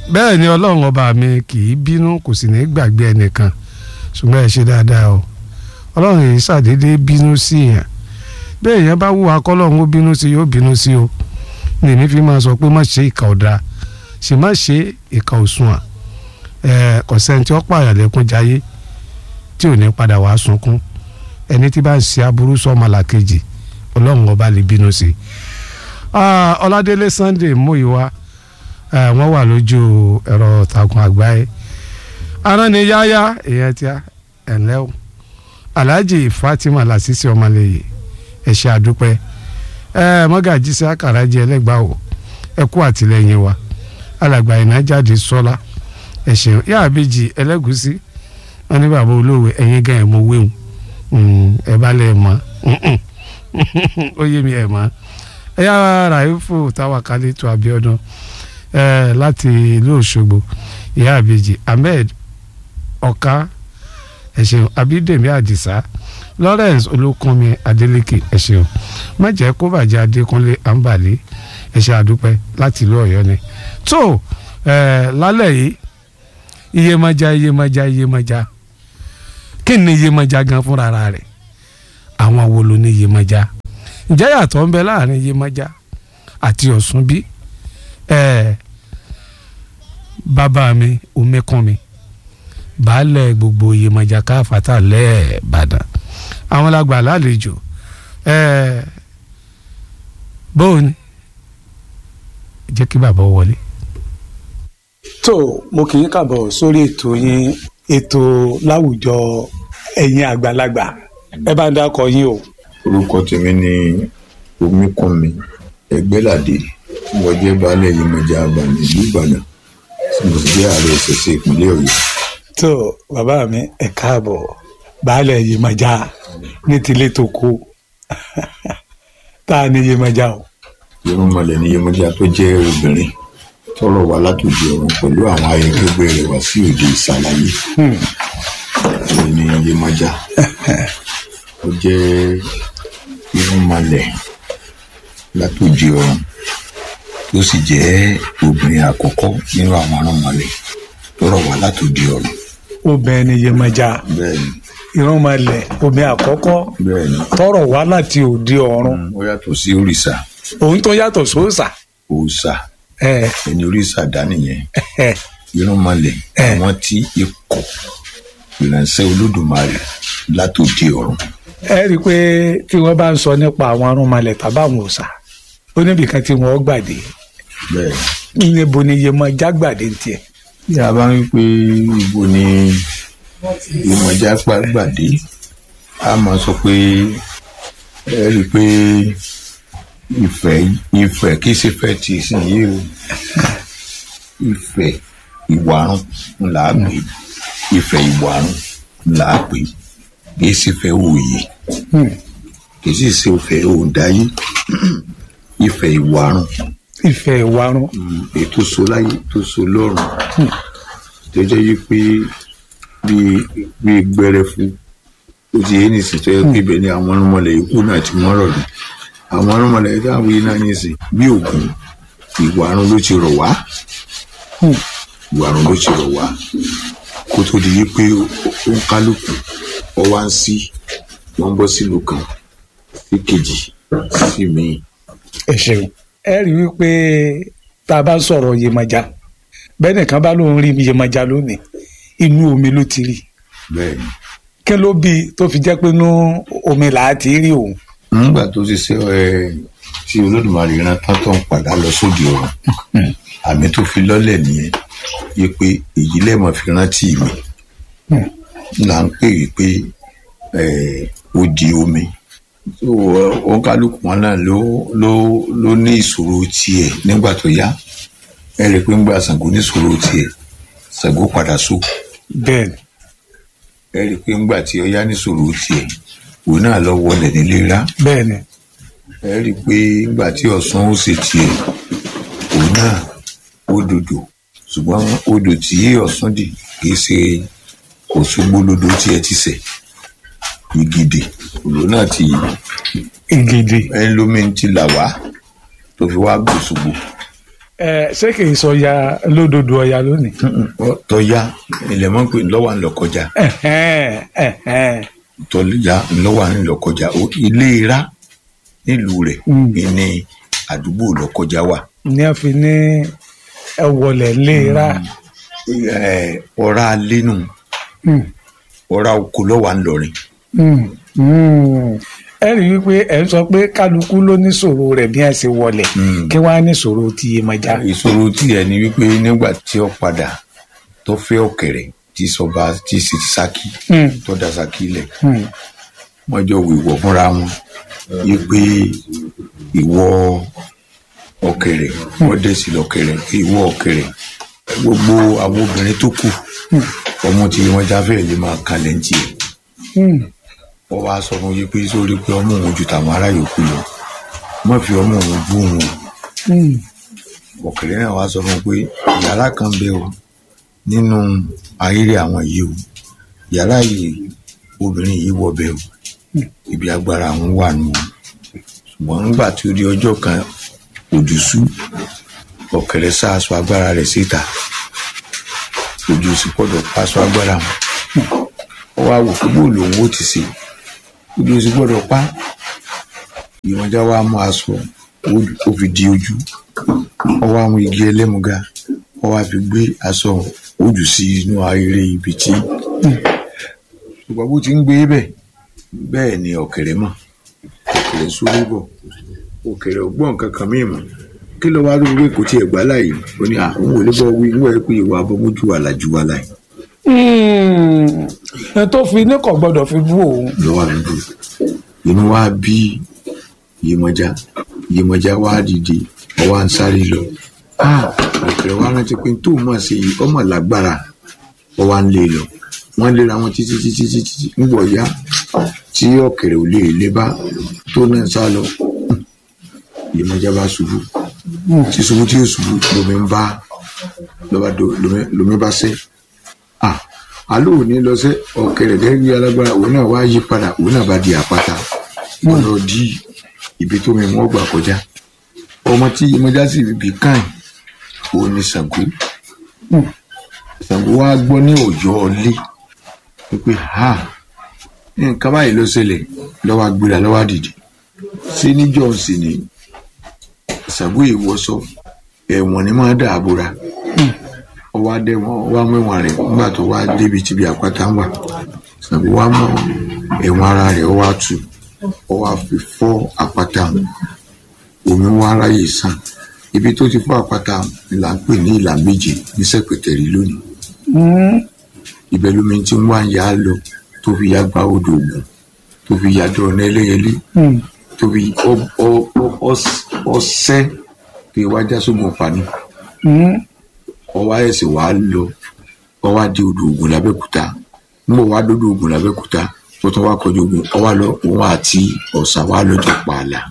bẹ́ẹ̀ ni ọlọ́run ọba mi kì í bínú kò sì ní gbàgbé ẹnìkan ṣùgbọ́n ẹ ṣe dáadáa o ọlọ́run yìí ṣàdédé bínú sí èèyàn bẹ́ẹ̀ èèyàn bá wúwa kọ́lọ́run ó bínú sí yóò bínú sí o ní èmi fi máa sọ pé má ṣe ìkà ọ̀dà sì má ṣe ìkà òṣùwọ̀n ẹ̀ kọ̀sẹ́ni tí ó pààyàn lẹ́kún jayé tí ò ní padà wàá sunkún ẹni tí bá ń ṣe aburú sọ́mọ làkejì ọlọ́run ọba lè bínú sí i. ọládélé sunday múìwá wọ́n wà lójú ẹ̀rọ ìtàkùn àgbáyé aránniyáyá èèyàn tí a ẹ̀ńlẹ́ o alhaji fatima lasisi ọmọlẹ́yẹ ẹ̀ṣẹ̀ àdúpẹ́ mọ́gàjí sí àkàràjì ẹlẹ́gbàá o ẹ kú àtìlẹ́yìn wa alàgbà ìnájáde sọ́lá ẹ̀ṣẹ̀ yáàbíjì ẹlẹ́gùsí wọn ní bàbá olóòwe ẹ̀yìn gan ẹ̀ mọ wéhùn ẹ bá lẹ̀ mọ́ ó yé mi ẹ̀ mọ́ ẹ yá ràìfù táwàkálẹ̀ tó abiodun ẹ láti ìlú òṣogbo ìyá àbèjì ahmed ọ̀ká ẹ̀ṣẹ̀ abídèmí àdìsá lawrence olókùnmi adeleke ẹ̀ṣẹ̀ má jẹ́ kó bàjẹ́ adékúnlé àǹbàlẹ́ ẹ̀ṣẹ̀ àdúpẹ́ láti ìlú ọ̀yọ́ ni tó ẹ lálẹ́ yìí iyemaja iyemaja iyemaja kí ni iyemaja gan fúnra rẹ̀ àwọn wo ló ní iyemaja ǹjẹ́ yàtọ̀ ń bẹ láàrin iyemaja àti ọ̀ṣun bí ẹ bàbá mi omekun mi baálẹ̀ gbogbo iyemaja káfàtà lẹ́ẹ̀bàdàn àwọn làgbà lálejò ẹ bóun ni jẹ́ kí bàbá wọlé tó mo kì í kàbọ̀ sórí ètò yín ètò láwùjọ ẹ̀yin àgbàlagbà ẹ bá ń dákọ yín o. orúkọ tèmi ni omíkunmi ẹgbẹ́ládé mo jẹ́ baálẹ̀ Yemọja Àbàní ìlú Ìbàdàn tí mo sì jẹ́ ààrẹ ìṣẹ̀ṣẹ̀ ìpínlẹ̀ Ọ̀yọ́. tó bàbá mi ẹ káàbọ̀ baálẹ̀ Yemọja ní tilé tó kó tá a ní Yemọja o. irúnmọlẹ̀ ni Yemọja tó jẹ́ obìnrin tọrọ wá látòdì ọ̀run pẹ̀lú àwọn ayẹkẹgbẹ́ rẹ̀ wá sí òde ìsàlàyé èyí ni Yemọja ó jẹ́ irúnmọlẹ̀ látòdì ọ̀run tó sì jẹ́ obìnrin àkọ́kọ́ nínú àwọn arúnmọlẹ̀ tọrọ wá látòdì ọ̀run. obìnrin ni Yemọja bẹ́ẹ̀ni ìrúnmalẹ̀ obìnrin àkọ́kọ́ bẹ́ẹ̀ni tọrọ wá láti òde ọ̀run ó yàtọ̀ sí òrìṣà òun tó yàtọ̀ sóòṣà. òòṣà ẹ ẹni òrìṣà dá nìyẹn ẹ irúnmọlẹ̀ Eh. àwọn tí ikọ̀ ìránṣẹ́ olódùmarè látòdì ọ̀run ẹ rí i pé tí wọ́n bá ń sọ nípa àwọn arúnmalẹ̀ tàbáwọn òòṣà ó níbìkan tí wọ́n gbàdé bẹ́ẹ̀ níbo ni Yemọja gbàdé ń tiẹ̀. tí a bá ń pè ibo ni Yemọja gbàdé a máa sọ pé ẹ rí i pé ìfẹ́ ìfẹ́ kì í ṣe fẹ́ ti ìsìn yìí o ìfẹ́ ìwàrùn ńlá pè ìfẹ́ ìwàrùn ńlá pè kì í ṣe fẹ́ òye kì í sì ṣe fẹ́ òǹdáyé ìfẹ́ ìwàrùn ìfẹ́ ìwarun ètò so láyé tó so lọ́rùn tó jẹ́ yí pé bí bí gbẹrẹfu ó ti yé nìsín tó yẹ pé ibẹ̀ ni àwọn ọmọlẹ̀ ikú náà ti mọ́rọ̀ lù àwọn ọmọlẹ̀ yìí táwọn yìí náà nìsín bí ògùn ìwàrun ló ti rọ̀ wá ìwàrun ló ti rọ̀ wá kó tó di yí pé ó ń kálukú ọ wá ń sí wọ́n ń bọ́ sílùú kan sí kejì sí míì ẹ ṣeun. ẹ rí i wípé tá a bá sọ̀rọ̀ Yemọja bẹ́ẹ̀ nìkan bá lóun rí Yemọja lónìí inú omi ló ti rí bẹ́ẹ̀ ni. kí ló bí tó fi jẹ́ pé inú omi là á ti rí òun. nígbà tó ti ṣe ẹ tí olódùmarè rán tán tó ń padà lọ sóde ọ̀run àmì tó fi lọ́lẹ̀ nìyẹn yé pé èyí lẹ́mọ̀ fi rántí mi là ń pè é pé ẹ, ó di omi tó òǹkálùkù wọn náà ló ló ló ní ìṣòro tiẹ̀ nígbà tó yá ẹ rí i pé ńgbà Ṣàngó ní ìṣòro tiẹ̀ Ṣàngó padà so bẹ́ẹ̀ ni ẹ rí i pé ńgbà tí Ọya ní ìṣòro tiẹ̀ òun náà lọ wọlé nílé rá bẹ́ẹ̀ ni ẹ rí i pé nígbà tí ọ̀sán ó ṣe tiẹ̀ òun náà ó dòdò ṣùgbọ́n odò tí ọ̀sán dì kì í ṣe Òṣogbo lodò tí ẹ ti ṣẹ̀ Ìgìdì òdò náà ti ìgèdè ẹni lómi ti là wá tó fi wá gbòṣogbo ẹ ṣé kì í sọ ya lódodo ọya lónìí. tọ́yá ilẹ̀ mọ́ pé ńlọ́wà ńlọ kọjá Ẹ̀hẹ́n, ẹ̀hẹ́n. tọ́yá ńlọ́wà ńlọ kọjá O- ilé ra nílùú rẹ̀ Mm. ní àdúgbò lọ kọjá wà ní a fi ní ẹ wọlé léra. Ẹ, ọ̀rá lẹ́nu Mm, ọ̀rá oko lọ́wà ńlọrin mm, mm. ẹ rí i wípé ẹ ń sọ pé kálukú ló ní ṣòro rẹ̀ bí ẹ ṣe wọlé Mm. kí wọ́n á ní ṣòro ti Yemọja. ìṣòro tí ẹ ní wípé nígbà tí ó padà tó fẹ́ ọ̀kẹ́rẹ́ tí sọba tí sì ti sákì Mm, tó da sákì lẹ̀ mm, wọ́n jọ wíwọ̀ fúnra wọn wípé ìwọ ọ̀kẹ́rẹ́ wọ́n dẹ̀ sí lọ́kẹ́rẹ́ ìwọ ọ̀kẹ́rẹ́ gbogbo àwọn obìnrin tó kù ọmọ tí wọ́n jáfẹ́ lè máa kalẹ̀ ń tiẹ̀ mm. wọ́n wá sọ fún yí pé sórí pé ọmọ òun ju tàwọn ará yòókù lọ má fi ọmọ òun bú òun o Mm, ọ̀kẹ́rẹ́ náà wá sọ fún un pé yàrá kan bẹ o nínú ayéré àwọn yìí o yàrá yìí obìnrin yìí wọ bẹ o ibi agbára àwọn wà nù o ṣùgbọ́n nígbà tí ó di ọjọ́ kan òjò sú ọ̀kẹ́rẹ́ sá aṣọ agbára rẹ̀ síta òjò sì gbọ́dọ̀ pa aṣọ agbára wọn ó wá wò pé bó lòun ó ti ṣe òjò sì gbọ́dọ̀ pa ìwọ̀njà wa mú aṣọ ó fi di ojú ọwọ́ àwọn igi ẹlẹ́muga wọ́n wá fi gbé aṣọ ojú sí inú ayére ibi tí ṣùgbọ́n bó ti ń gbé bẹ̀ bẹ́ẹ̀ ni ọ̀kẹ́rẹ́ mọ̀ ọ̀kẹ́rẹ́ sórí bọ̀ ọ̀kẹ́rẹ́ ọgbọ́n kankan míì mọ̀ kí ló wá lórí pé kò tiẹ̀ gbá láàyè ó ní àwọn ò lè bọ́ wí wọ́n ẹ pé ìwà abọ́mójú àlàjù wa láì mm. ẹ tó fi ní kò gbọdọ̀ fi bú òun. lọ́wọ́ àdúgbò inú wa bí Yemọja Yemọja wá dìde ọwọ́ à ń sáré lọ ọ̀kẹ́rẹ́ wa rántí pé tó mọ̀ sí i ọmọ lágbára ọwọ́ à ń lé lọ wọ́n léra wọn títí títí títí nígbà ọ̀yá tí ọ̀kẹ́rẹ́ ò lè lé bá tó náà sá lọ Yemọja bá ṣubú tí ṣubú tí yóò ṣubú lomi ń bá lọ́ba do lomi lomi bá sẹ́ ah alo ò ní lọ sẹ́ ọ̀kẹ́rẹ́ gẹ́gẹ́ bí alágbára òun náà wá yí padà òun náà bá di àpáta wọ́n lọ di ibi tó mi wọ́n gbà kọjá ọmọ tí Yemọja sì bí káìn òun ni Ṣàngó Ṣàngó wa gbọ́ ní ọ̀yọ́ ọlé wípé ha nǹkan báyìí ló ṣẹlẹ̀ lọ́wọ́ agbéra lọ́wọ́ dìde ṣé níjọ́ sì ni Ṣàngó ìwọṣọ ẹ̀wọ̀n ni máa dàbòrà ọwọ́ adé wọn wá mẹ́wọ̀n rẹ̀ nígbà tó wá débi tíbi àpáta ń wà Ṣàngó wá mọ ẹ̀wọ̀n ara rẹ̀ ọwọ́ àtú ọwọ́ àfi fọ́ àpáta omi wá ráyè sàn ibi tó ti fọ́ àpáta ni là ń pè ní ìlà méje ní sẹ́pẹ̀tẹ̀rì lónìí Mm, ibẹ̀ lómi tí ń wá ń yá lọ tó fi yá gba odò ògùn tó fi yá dọ̀ ọ̀nà ẹlẹ́yẹlé mm, tó fi ọ- ọ- ọ- ọs- ọsẹ́ fi wá já sógun pani mm. ọwọ́ ẹ̀sìn wá lọ ọwọ́ di odò ògùn lábẹ́kúta nígbà wá dódò ògùn lábẹ́kúta tó tún wá kọjú ogun ọwọ́ lọ òun àti ọ̀sà wá lọ́jọ́ pààlà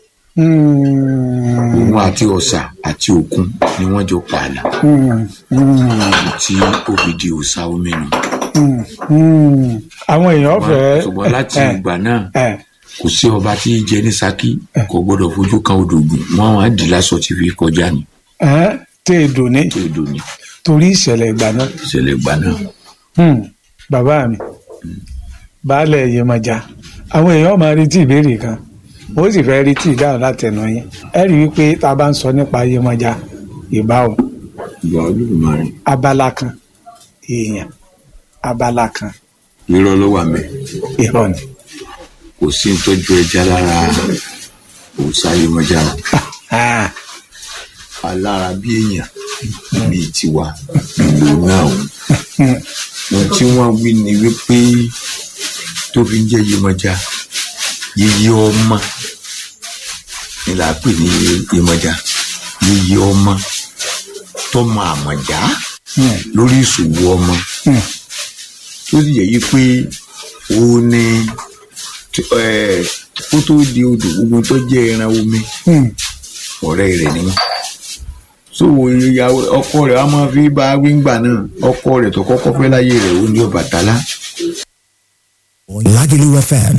Mm, òun àti ọ̀sà àti òkun ni wọ́n jọ pààlà mm, mm, tí ó fi di òòṣà omi nù mm, mm. àwọn èèyàn fẹ́. ṣùgbọ́n láti ẹ, ìgbà náà ẹ, kò sí ọba tí í jẹ ní Ṣakí kò gbọ́dọ̀ fojú kan odò ògùn wọn wá dì lásọ tí fi kọjá ní ẹ, tẹ èdò ní tó odò ní torí ìṣẹ̀lẹ̀ ìgbà náà. ìṣẹ̀lẹ̀ ìgbà náà Hmm, bàbá mi baálẹ̀ Yemọja àwọn èèyàn máa retí ìbéèrè kan ó sì fẹ́ retí ìdáhùn látẹnu yín ẹ rí i wípé tá a bá ń sọ nípa Yemọja ìbáwò ìgbà Olódùmarè abala kan èèyàn abala kan irọ́ ló wà mẹ́ irọ́ ni. kò sí ń tọ́jú ẹja lára òòṣà Yemọja o Ah, alára bí èèyàn bíi tiwa lòun náà o hmm, ohun tí wọ́n wí ni wípé tó fi ń jẹ́ Yemọja yíyí ọmọ ni là á pè ní Yemọja yíyí ọmọ tọmọ àmọ̀já hmm, lórí ìṣòwò ọmọ hmm, tó sì yẹ yí pé ó ní ẹ, kó tó di odò gbogbo tó jẹ́ ẹran omi hmm. ọ̀rẹ́ rẹ̀ ni wọ́n. so ìyàwó ọkọ rẹ̀ a máa fi bá wíńgbà náà ọkọ rẹ̀ tó kọ́kọ́ fẹ́ láyé rẹ̀ ó ní Ọbàtálá Lagelu FM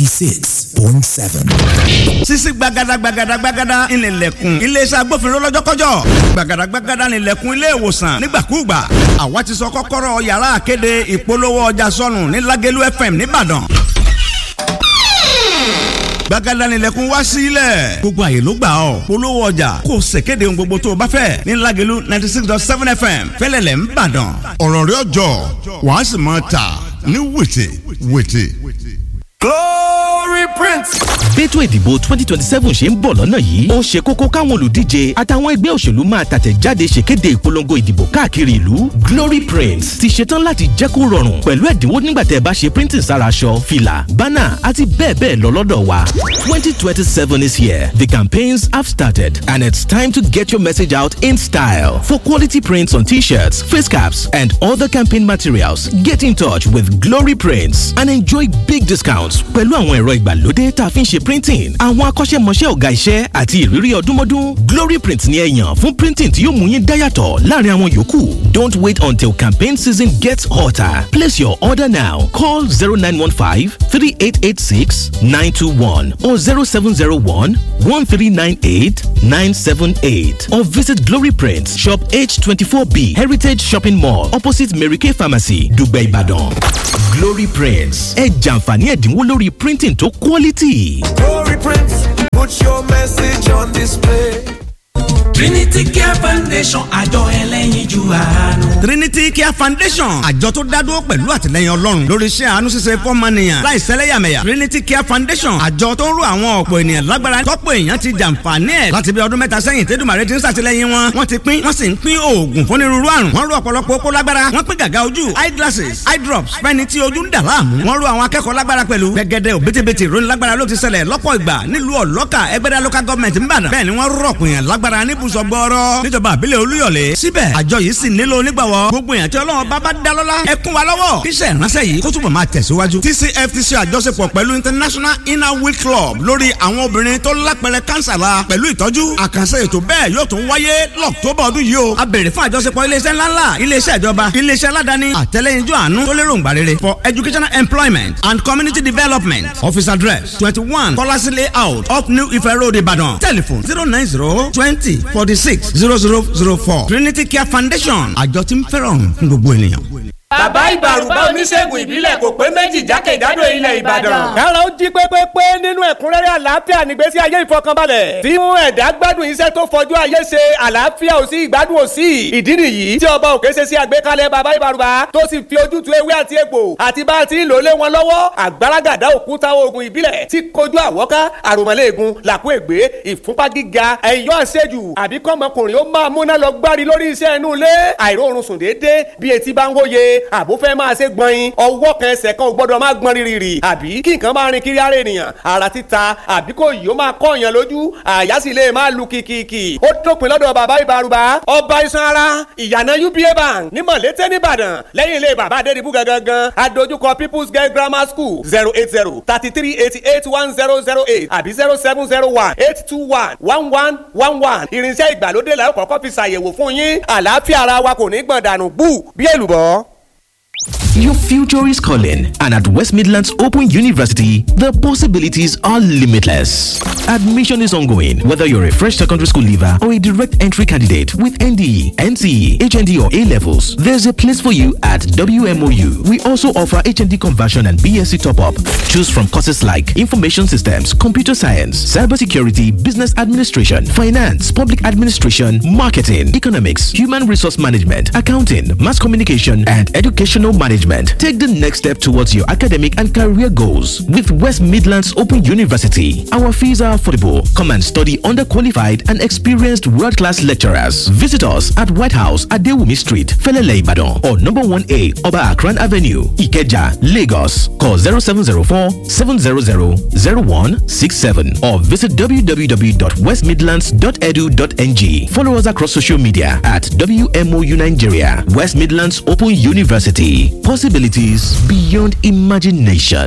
96.7. sisi gbagada gbagada gbagada ìnìlẹ̀kùn iléeṣẹ́ agbófinró lọ́jọ́kọ́jọ́ gbagada gbagada ìnìlẹ̀kùn ilé ìwòsàn nígbàkúùgbà àwa ti sọ kọ́kọ́rọ́ yàrá àkéde ìpolówó ọjà sọnù ní Lagelu FM nìbàdàn gbàgádà nílẹ̀kùn wá sílẹ̀ gbogbo àyè ló gbà ọ́ polówó ọjà kò ṣèkéde ohun gbogbo tó o bá fẹ́ ní Lagelu ninety six dot seven fm fẹ́lẹ́lẹ̀ ń bàdàn ọ̀rọ̀ rẹ̀ ọjọ́ wàá sì máa tà ní wètè wètè. Glory Prince. bẹ́tò ìdìbò twenty twenty seven ṣe ń bọ̀ lọ́nà yìí ó ṣe kókó káwọn olùdíje àtàwọn ẹgbẹ́ òṣèlú máa tàtẹ̀jáde ṣèkéde ìpolongo ìdìbò káàkiri ìlú Glory Prints ti ṣetán láti jẹ́ kó rọrùn pẹ̀lú ẹ̀dínwó nígbà tẹ́ ẹ bá ṣe printing sára aṣọ fìlà bánà àti bẹ́ẹ̀ bẹ́ẹ̀ lọ lọ́dọ̀ wa twenty twenty seven is here the campaigns have started and it's time to get your message out in style for quality prints on t-shirts face caps and other campaign materials get in touch with Glory Prints and enjoy big discounts pẹ̀lú àwọn ẹ̀rọ ìgbàlódé tá a fi ń ṣe printing àwọn akọ́ṣẹ́mọṣẹ́ ọ̀gá iṣẹ́ àti ìrírí ọdúnmọ́dún Glory Print ni ẹ yàn fún printing tí yóò mú yín dáyàtọ̀ láàrin àwọn yòókù don't wait until campaign season gets hotter place your order now call zero nine one five three eight eight six nine two one or zero seven zero one one three nine eight nine seven eight or visit Glory Prints shop H twenty four B Heritage Shopping Mall opposite Mary Kay Pharmacy Dùgbẹ̀ Ìbàdàn Glory Prints ẹ jàǹfààní ẹ̀dínwó lórí printing tó quality. Glory Prince. Put your message on display. Trinity Care Foundation àjọ ẹlẹ́yinjú àánú. Trinity Care Foundation àjọ tó dádúró pẹ̀lú àtìlẹyìn Ọlọ́run lórí iṣẹ́ àánú ṣíṣe fọ́mọnìyàn láì sẹ́lẹ̀yàmẹ̀yà Trinity Care Foundation àjọ tó ń ro àwọn ọ̀pọ̀ ènìyàn lágbára tọ́pọ̀ èèyàn ti jàǹfààní ẹ̀ láti bí ọdún mẹ́ta sẹ́yìn tẹ́dùmàrè ti ń ṣàtìlẹyìn wọn wọ́n ti pín wọ́n sì ń pín oògùn fún onírúurú àrùn wọ́n ro ọ̀pọ̀lọpọ̀ okó lágbára wọ́n pín gàgà ojú eye glasses eye drops fẹ́ni tí ojú ń dà láàmú wọ́n ro àwọn akẹ́kọ̀ọ́ lágbára pẹ̀lú gẹ́gẹ́dẹ́ òbítíbitì ìròyìn lágbára ló ti ṣẹlẹ̀ lọ́pọ̀ ìgbà nílùú ọ̀lọ́kà ẹgbẹ́dá local government ń bàdàn bẹ́ẹ̀ ni wọ́n rọ̀pọ̀ èèyàn lágbára níbùsọ̀ gbọ́ọ́rọ́ níjọba àbílẹ̀ olúyọ̀lé síbẹ̀ àjọ yìí sì nílò onígbàwọ́ gbogbo èèyàn tí ọlọ́run bá bá dá lọ́lá ẹ kún wa lọ́wọ́ kíṣẹ́ ìránṣẹ́ yìí kó túbọ̀ máa tẹ̀síwájú. TCFTC àjọṣepọ̀ pẹ̀lú International Inner Wheel Club lórí àwọn obìnrin tó lápẹrẹ kánsà la pẹ̀lú ìtọ́jú àkànṣe ètò bẹ́ẹ̀ yóò tún wáyé lọ́któbà ọdún yìí o. a béèrè fún àjọṣepọ̀ iléeṣẹ́ ńláńlá iléeṣẹ́ ìjọba iléeṣẹ́ aládàáni àtẹlẹ́yinjú àánú tó lérò ńgbà rere for educational employment and community development office address twenty one Kọ́lásí layout up New Ife Road Ìbàdàn telephone zero nine zero twenty forty six zero zero zero four Trinity Care Foundation àjọ tí ń fẹ́ràn fún gbogbo ènìyàn. bàbá ìbàrùbá oníṣègùn ìbílẹ̀ kò pé méjì jákèjádò ilẹ̀ ìbàdàn. kára ó jí pépépé nínú ẹ̀kúnrẹ́rẹ́ àlàáfíà nígbésí ayé ìfọkànbalẹ̀. tí mú ẹ̀dá gbádùn iṣẹ́ tó fọjú ayé ṣe àlàáfíà ò sí ìgbádùn ò sí. ìdí nìyí tí ọba òkè ṣe sí àgbékalẹ̀ bàbá ìbàrùbá tó sì fi ojútùú ewé àti egbò àti bá a ti ń lò lé wọn lọ́wọ́ àgbàràgàdà òkúta oògùn ìbílẹ̀ tí kojú àwọ́ká àròmọ́lẹ́ẹ̀gùn làkú ègbé ìfúnpá gíga ẹ̀yọ́ àṣejù àbí kọ́mọkùnrin ó máa múná lọ gbárí lórí iṣẹ́ inú ilé àìróorun sùn déédéé bí etí bá ń wóye àbó fẹ́ máa ṣe gbọ̀nyin ọwọ́ kan ẹsẹ̀ kan ò gbọ́dọ̀ máa gbọ́n rírì àbí kí nǹkan máa rin kiri ara ènìyàn ara títa àbí kò yìí ó máa kọ́ èèyàn lójú àyà sì lè máa lu kìkìkì ó dópin lọ́dọ̀ bàbá ìbárùbá ọba iṣan ara ìyànà uba bank ní mọ̀lété nìbàdàn lẹ́yìn ilé bàbá adédìbú gangan adójúkọ people's girl grammar school zero eight zero thirty three eighty eight one zero zero eight àbí zero seven zero one eight two one one one one one irinṣẹ́ ìgbàlódé la ó kọ́kọ́ fi ṣàyẹ̀wò fún yín àlàáfíà ara wa kò ní gbọ̀n dànù bú bí èlùbọ́. Your future is calling, and at West Midlands Open University, the possibilities are limitless. Admission is ongoing, whether you're a fresh secondary school leaver or a direct entry candidate with NDE, NCE, HND, or A levels. There's a place for you at WMOU. We also offer HND conversion and BSc top up. Choose from courses like Information Systems, Computer Science, Cybersecurity, Business Administration, Finance, Public Administration, Marketing, Economics, Human Resource Management, Accounting, Mass Communication, and Educational Management. Take the next step towards your academic and career goals with West Midlands Open University. Our fees are affordable. Come and study under qualified and experienced world class lecturers. Visit us at White House at Dewumi Street, Felele Ibadan, or number 1A Oba Akran Avenue, Ikeja, Lagos. Call 0704 700 0167 or visit www.westmidlands.edu.ng. Follow us across social media at WMOU Nigeria, West Midlands Open University. Possibilities beyond imagination.